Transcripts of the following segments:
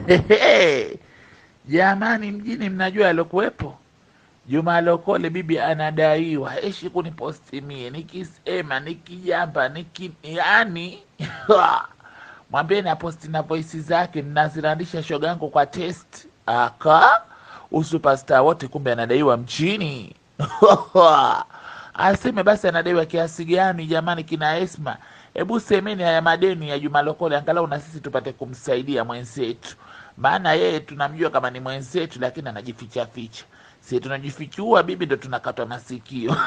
Jamani, mjini mnajua alokuwepo Juma Lokole, bibi anadaiwa eshi kuniposti mie, nikisema nikijamba niki yani mwambie aposti na voisi zake mnazirandisha shogangu kwa test aka usupasta wote, kumbe anadaiwa mchini aseme basi anadaiwa kiasi gani jamani, kina Esma, hebu semeni haya madeni ya Juma Lokole, angalau na sisi tupate kumsaidia mwenzetu, maana yeye tunamjua kama ni mwenzetu, lakini anajificha ficha. Si tunajifichua bibi, ndo tunakatwa masikio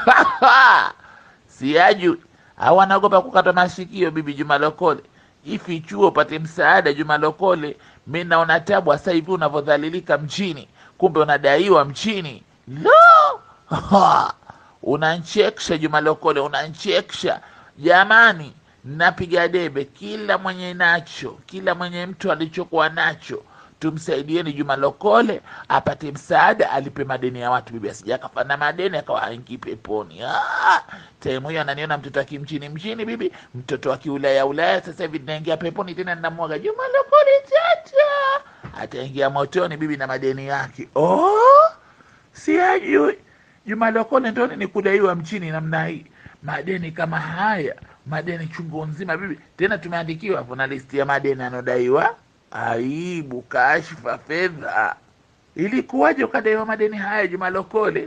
siaju au anaogopa kukatwa masikio bibi Juma Lokole. Jifichue upate msaada Juma Lokole. Mi naona tabu sasa hivi unavyodhalilika mchini, kumbe unadaiwa mchini. Lo, unanchekesha Juma Lokole, unanchekesha jamani. Napiga debe kila mwenye nacho, kila mwenye mtu alichokuwa nacho tumsaidieni Juma Lokole apate msaada, alipe madeni ya watu. Bibi asija akafa na madeni akawa haingii peponi. Ah, taimu hiyo ananiona mtoto wa kimchini mchini, bibi mtoto wa kiulaya ulaya. Sasa hivi naingia peponi tena, ninamwaga Juma Lokole tata, ataingia motoni bibi na madeni yake. Oh, siajui Juma Lokole ndo ni kudaiwa mchini namna hii, madeni kama haya, madeni chungu nzima bibi. Tena tumeandikiwa hapo na listi ya madeni anodaiwa Aibu, kashfa, fedha. Ilikuwaje ukadaiwa madeni haya Juma Lokole?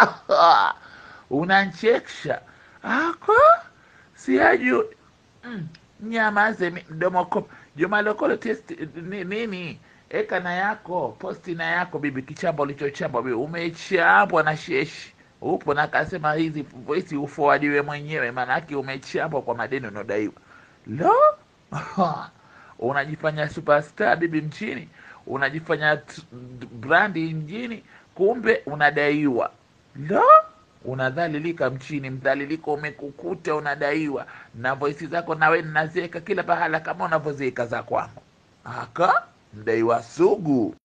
Unanchekesha ako siaju mm, nyamaze mi- mdomo ko Juma Lokole test ni, nini eka na yako posti na yako bibi, kichamba ulichochamba bibi, umechambwa na sheshi upo na kasema hizi voisi ufoadiwe mwenyewe, maanake umechambwa kwa madeni unaodaiwa. Lo unajifanya superstar bibi mchini, unajifanya t- brandi mjini, kumbe unadaiwa. Lo, unadhalilika mchini, mdhaliliko umekukuta, unadaiwa na voisi zako, nawe ninaziweka kila pahala kama unavyoziweka za kwangu. Aka mdaiwa sugu.